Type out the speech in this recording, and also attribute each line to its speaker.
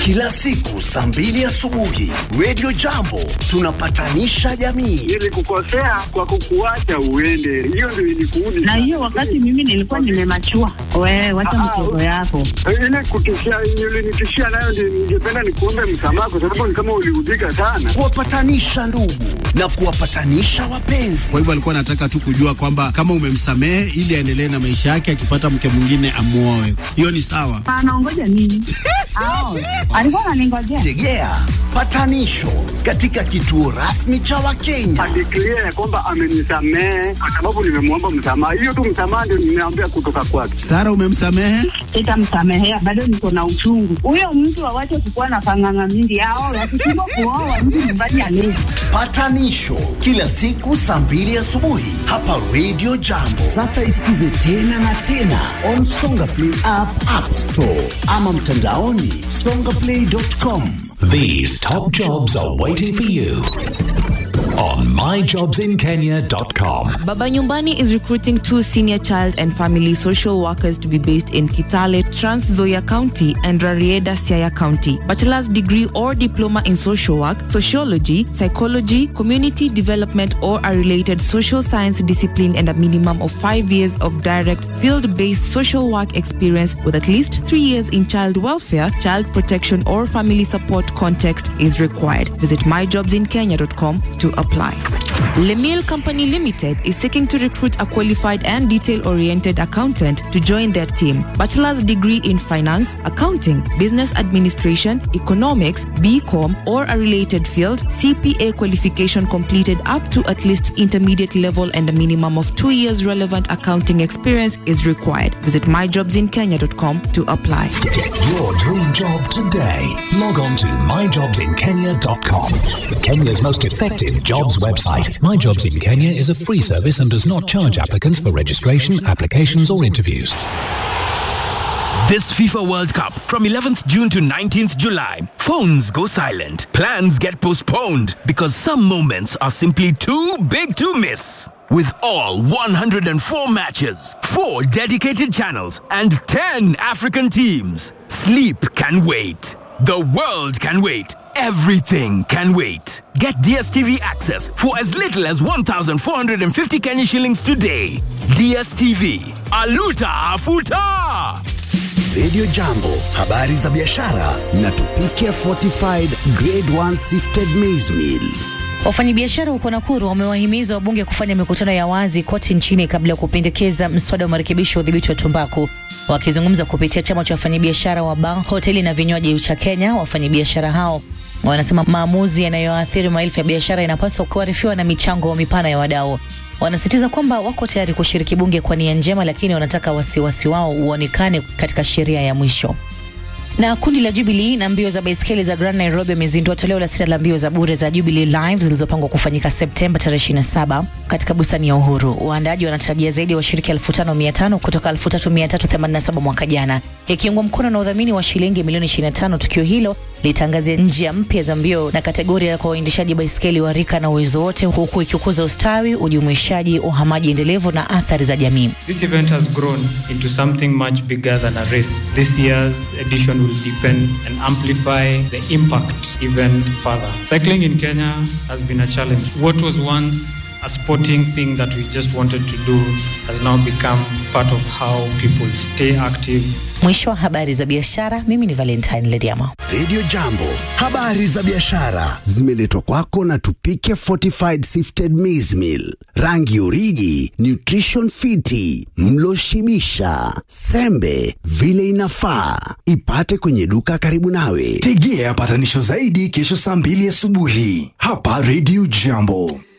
Speaker 1: kila siku saa mbili asubuhi Radio Jambo tunapatanisha jamii.
Speaker 2: Nilikukosea kwa kukuacha uende, hiyo ndio ilikuudi.
Speaker 3: na hiyo wakati mimi nilikuwa nimemachua. Wewe wacha
Speaker 2: Ah,
Speaker 3: mtoto yako.
Speaker 2: ile kutishia ulinitishia nayo, ndio ningependa nikuombe msamaha, kwa sababu ni kama uliudhika sana.
Speaker 1: Kuwapatanisha ndugu na kuwapatanisha wapenzi.
Speaker 4: Kwa hivyo alikuwa anataka tu kujua kwamba kama umemsamehe ili aendelee na maisha yake, akipata mke mwingine amuoe. Hiyo ni sawa.
Speaker 3: Anaongoja nini? Ao, alikuwa ananingojea.
Speaker 1: Tegea patanisho katika kituo rasmi cha Wakenya.
Speaker 2: Adeklia ya kwamba amenisamehe kwa sababu nimemwomba msamaha. Hiyo tu msamaha ndio nimeambia kutoka kwake.
Speaker 4: Sara, umemsamehe?
Speaker 3: Sitamsamehea, bado niko na uchungu. Huyo mtu awache kukuwa na panganga mingi. Ao, wakishindwa kuoa mtu nyumbani alezi.
Speaker 1: Patanisho kila siku saa mbili asubuhi hapa Radio Jambo. Sasa isikize tena na tena on Songa Play app, App Store ama mtandaoni songaplay.com.
Speaker 5: These top jobs are waiting for you on myjobsinkenya.com.
Speaker 6: Baba Nyumbani is recruiting two senior child and family social workers to be based in Kitale, Trans Nzoia County and Rarieda, Siaya County. Bachelor's degree or diploma in social work, sociology, psychology, community development, or a related social science discipline, and a minimum of five years of direct field based social work experience with at least three years in child welfare, child protection, or family support context is required. Visit myjobsinkenya.com to apply. Lemil Company Limited is seeking to recruit a qualified and detail-oriented accountant to join their team. Bachelor's degree in finance, accounting, business administration, economics, BCom, or a related field, CPA qualification completed up to at least intermediate level and a minimum of two years relevant accounting experience is required. Visit myjobsinkenya.com to apply.
Speaker 5: Get your dream job today. Log on to myjobsinkenya.com. Kenya's most effective jobs website. My Jobs in Kenya is a free service and does not charge applicants for registration, applications, or interviews.
Speaker 7: This FIFA World Cup from 11th June to 19th July. Phones go silent. Plans get postponed because some moments are simply too big to miss. With all 104 matches, 4 dedicated channels, and 10 African teams, sleep can wait. The world can wait. Everything can wait. Get DSTV access for as little as 1,450 Kenya shillings today. DSTV. Aluta Afuta!
Speaker 1: Radio Jambo, habari za biashara na tupike fortified grade 1 sifted maize meal.
Speaker 8: Wafanyabiashara huko Nakuru wamewahimiza wabunge kufanya mikutano ya wazi kote nchini kabla ya kupendekeza mswada wa marekebisho ya udhibiti wa tumbaku. Wakizungumza kupitia chama cha wafanyabiashara wa baa, hoteli na vinywaji cha Kenya, wafanyabiashara hao wanasema maamuzi yanayoathiri maelfu ya biashara yanapaswa kuarifiwa na michango mipana ya wadau. Wanasisitiza kwamba wako tayari kushiriki bunge kwa nia njema, lakini wanataka wasiwasi wao uonekane katika sheria ya mwisho. Na kundi la Jubilee na mbio za baiskeli za Grand Nairobi wamezindua toleo la sita la mbio za bure za Jubilee Live zilizopangwa kufanyika Septemba tarehe 27 katika bustani ya Uhuru. Waandaji wanatarajia zaidi ya washiriki elfu tano mia tano kutoka elfu tatu mia tatu themanini na saba mwaka jana, ikiungwa mkono na udhamini wa shilingi milioni 25. Tukio hilo litangazia njia mpya za mbio na kategoria kwa waendeshaji baiskeli wa rika na uwezo wote, huku ikikuza ustawi, ujumuishaji, uhamaji endelevu na athari za jamii.
Speaker 9: This event has grown into something much bigger than a race. This year's edition will deepen and amplify the impact even further. Cycling in Kenya has been a challenge. What was once a sporting thing that we just wanted to do has now become part of how people stay active
Speaker 8: Mwisho wa habari za biashara, mimi ni Valentine Lediama.
Speaker 1: Radio Jambo, habari za biashara zimeletwa kwako na Tupike Fortified Sifted Maize Meal, rangi uriji, nutrition fiti, mlo shibisha, sembe vile inafaa. Ipate kwenye duka karibu nawe.
Speaker 10: Tegea patanisho zaidi kesho saa mbili asubuhi hapa Radio Jambo.